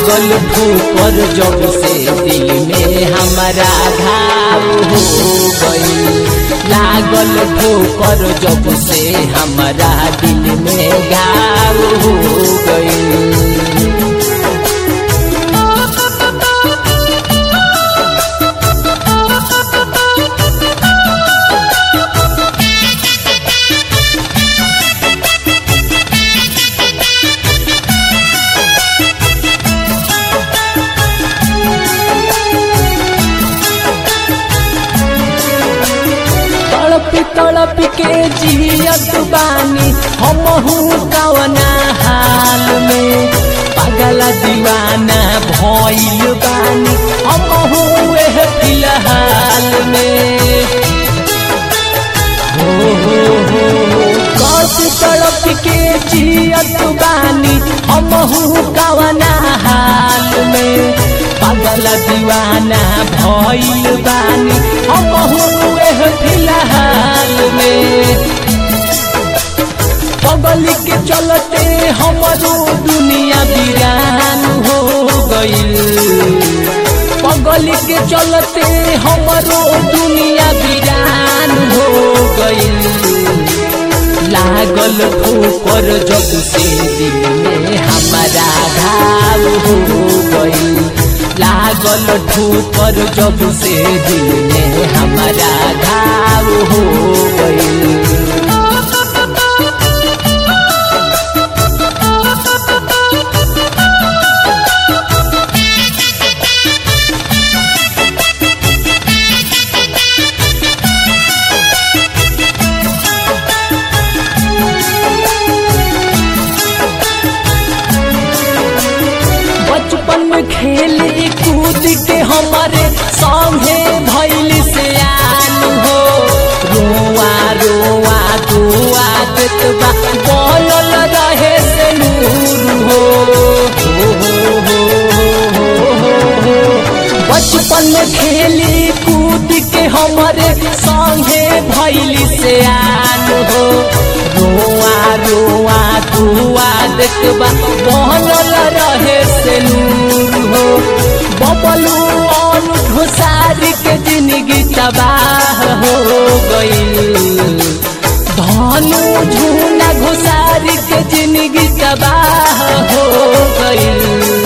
लागल ठोकर जब से दिल में हमारा घाव हो गई लागल ठोकर जब से हमारा दिल में घाव हो गई तड़प तड़प के जियत बानी हमहू कवना हाल में पागल दीवाना भइल बानी हमहू एह फिलहाल में हो हो हो हो कस तड़प के जियत बानी हमहू कवना हाल में पागल दीवाना भइल बानी हमहू एह फिलहाल में पगल के चलते हमरो दुनिया वीरान हो गइल पगल के चलते हमरो दुनिया वीरान हो गइल लागल ठोकर जब से दिल में हमारा घाव हो गइल लागल ठोकर जब से दिल में हमारा घाव हो गइल बचपन में खेली कूद के हमारे संगे भैल से आन हो रोआ रोआ दुआ देतबा बोलल रहे से नूर हो हो, हो, हो, हो, हो, हो। बचपन में खेली कूद के हमारे संगे भैल से आन हो रोआ रोआ दुआ देखबा बनल रहे से नूर हो बबलू अन घुसारी के जिंदगी तबाह हो गइल धनु झूना घुसारी के जिंदगी तबाह हो गइल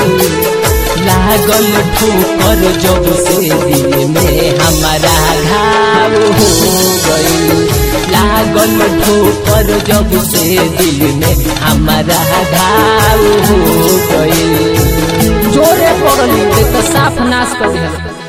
लागल ठोकर जब से दिल में हमारा घाव हो गइल लागल ठोकर जब से दिल में हमारा घाव हो गइल जोरे पड़ली देख साफ नाश कर दिया